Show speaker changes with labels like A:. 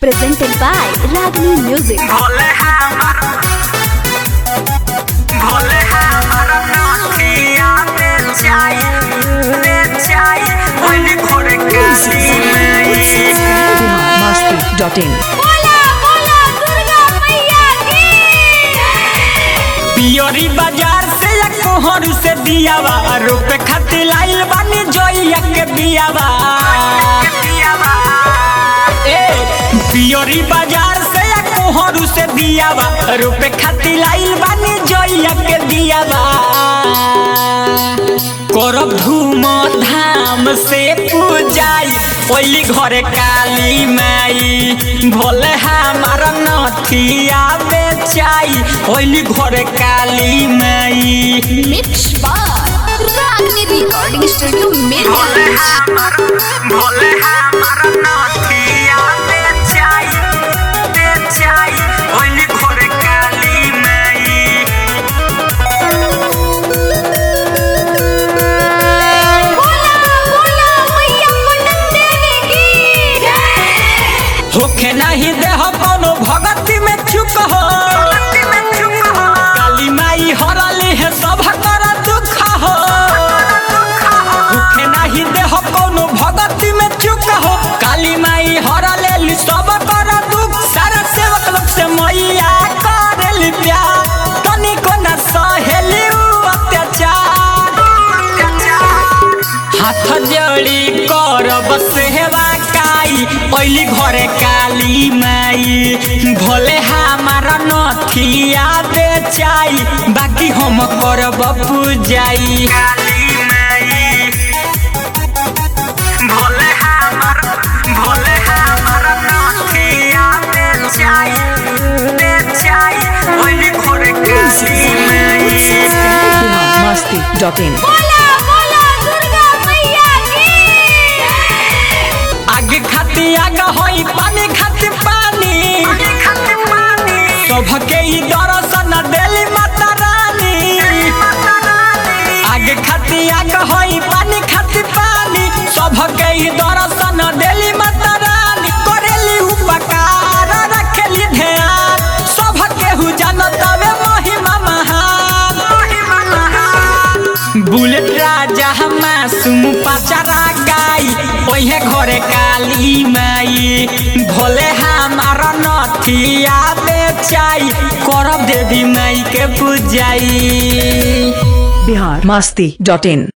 A: presented by Ragini Music.
B: Bhole हमर भोले हमर नथिया दे चाय दे चाय ओइने घोड़े काली में
C: biharmasti.in
A: बोला बोला दुर्गा मैया की
B: पियोरी बाजार से या कोहरू से दियावा रुपए खातिर लाइल बानी जोइया के बियावा ए पियोरी बाजार से या कोहरू से दियावा रुपए खातिर लाइल बानी जोइया के दियावा करब धूम धाम से पूजाई ओली घरे काली माई भोले हमार नथिया बेचाई ओली घरे काली माई
A: Mix by Ragini Recording Studio
B: Bhole
A: Mirgans.
B: हमार भोले हमार नथिया बेचाई बेचाई ओली घरे काली माई
A: बोला बोला मैया पटन देवी की
B: होखे नहीं देह कोनो भगती में चुक हो काली माई हरली है सब कर दुख हो होखे नहीं देह कोनो भगती में चुक हो काली माई हरले सब कर दुख सारा सेवक लोग से मैया करेली प्यार तनिको न सहेली उ अत्याचार हाथ जोड़ी करब सेवा काई ओइली घरे काली माई भोले हमार नथिया बेचाई बाकी हम करब पूजाई काली माई भोले हमार भोले हमार नथिया बेचाई बेचाई ओइली घरे काली माई
C: biharmasti.in
A: बोला बोला दुर्गा मैया की
B: आगे खाती आगा होई पानी खाती पानी सबके ई दर्शन देली माता रानी आगे खाती आगा होई पानी खाती पानी सबके ई दर्शन देली माता रानी करेली उपकार रखेली ध्यान सबके हु जानत वे महिमा महान बुलेट राजा मासूम पाचारा गाई ओहे घरे काली माई भोले हमार नथिया बेचाई करब देवी माई के पूजाई
C: biharmasti.in